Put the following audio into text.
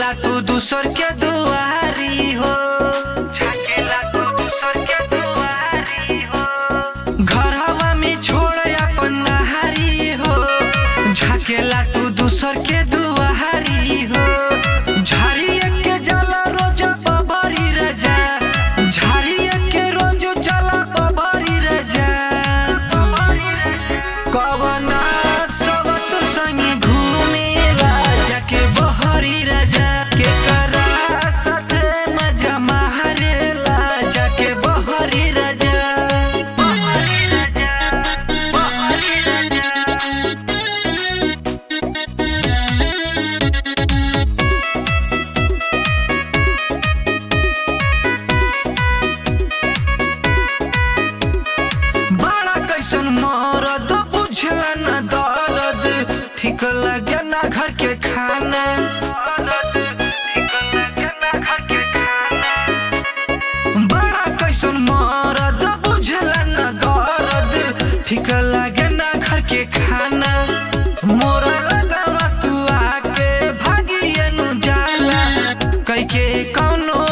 झाकेला तू दूसर के दुआरी हो झाकेला तू दूसर के दुआरी हो घरवा में छोड़ अपन नहारी हो झाकेला तू दूसर के दुआरी हो झाड़िए के जला रोज बबरी रजा झाड़िए के रोज जला बबरी रजा कवना सबत संगी घूमेला जाके बहरी रजा के करा साथे मजा मारेला जाके बहरी रजा बहरी रजा बहरी रजा बड़ा कैसन मरद बुझला न दर्द ठीक लगे ना घर के खाना बड़ा कैसन मरद बुझला न दर्द ठीक लगे ना घर के खाना मोरा लगावा तू आके भागिए नु जाला कैके कौनो